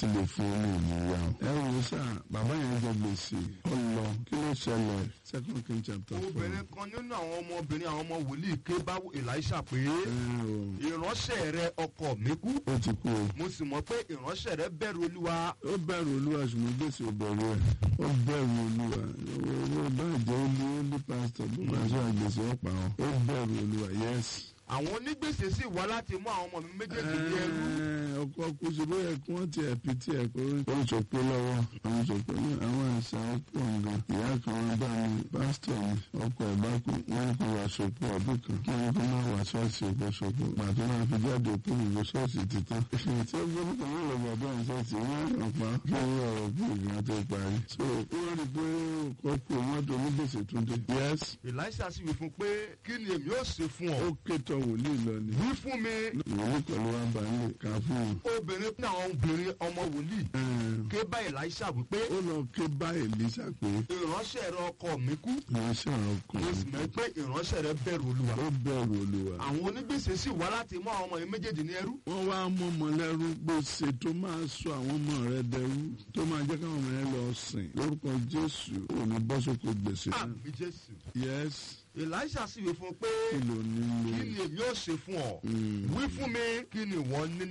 ti lè fún un ní ìmúra ẹ wò sá bàbá yẹn jẹ gbèsè ó lọ kí ló ṣẹlẹ̀ second king chapter four. obìnrin kan nínú àwọn ọmọbìnrin àwọn ọmọ wòlíì ké bá elisha pé ẹ o ìránṣẹ́ rẹ ọkọ mi kú ó ti kú o. mo sì mọ̀ pé ìránṣẹ́ rẹ bẹ̀rù olúwa ó bẹ̀rù olúwa ṣùgbọ́n gbèsè ò bẹ̀rù ẹ̀ ó bẹ̀rù olúwa owó bá jẹ́ olú olú pásítọ̀ bó bá ṣe àgbèsè ọ̀pá ọ̀ ó bẹ̀rù olúwa yẹ́sì. àwọn onígbèsè sì wá láti mú àwọn ọmọ mi méjèèjì ní ẹrú ọkọ kú sí bóyá kí wọ́n ti ẹ̀pì tí ẹ̀ pé ó ń sọpé lọ́wọ́ ó ń sọpé ní àwọn àṣà ọ̀pọ̀ nǹkan ìyá kan wọn bá mi pásítọ̀ mi ọkọ̀ ẹ̀ bá kú wọ́n kó wá sọpọ̀ ọdún kan kí wọ́n kó máa wá ṣọ́ọ̀ṣì ọkọ̀ sọpọ̀ pàtó máa fi jáde òkú ìlú ṣọ́ọ̀ṣì títàn. tí ó gbọ́dọ̀ kan yóò lọ bàbá ẹ̀ ṣọ́ọ̀ṣì wọ́n á pa kí wọ́n ọ̀rọ̀ kú ìgbà tó parí. so wọ́n rí i pé ọkọ̀ kú mọ́tò onígbèsè tún dé. yes elisha sì wí fún pé kí ni èmi ó ṣe fún ó ọ kétọ̀ wòlíì lọ ni. wí fún mi ìwòlíì pẹ̀lú wa bá ń lè ká fún un. obìnrin ní àwọn obìnrin ọmọ wòlíì ké bá elisha wípé ó lọ ké bá èlísà pé ìránṣẹ́ rẹ ọkọ mi kú ìránṣẹ́ mo sì ọkùnrin mọ̀ pé ìránṣẹ́ rẹ bẹ̀rù olúwa ó bẹ̀rù olúwa. àwọn onígbèsè sì wá láti mú àwọn ọmọ yìí méjèèjì ní ẹrú wọ́n wá mú ọmọ lẹ́rú gbèsè tó máa sọ àwọn ọmọ rẹ dẹrú tó máa jẹ́ káwọn ọmọ rẹ lọ sìn lórúkọ jésù ò ní bọ́ sóko gbèsè náà. àmì jésù yes elisha sì wí fún un pé kí ló kí nílò. ni èmi ó ṣe fún ọ wí fún mi kí ni ìwọ ní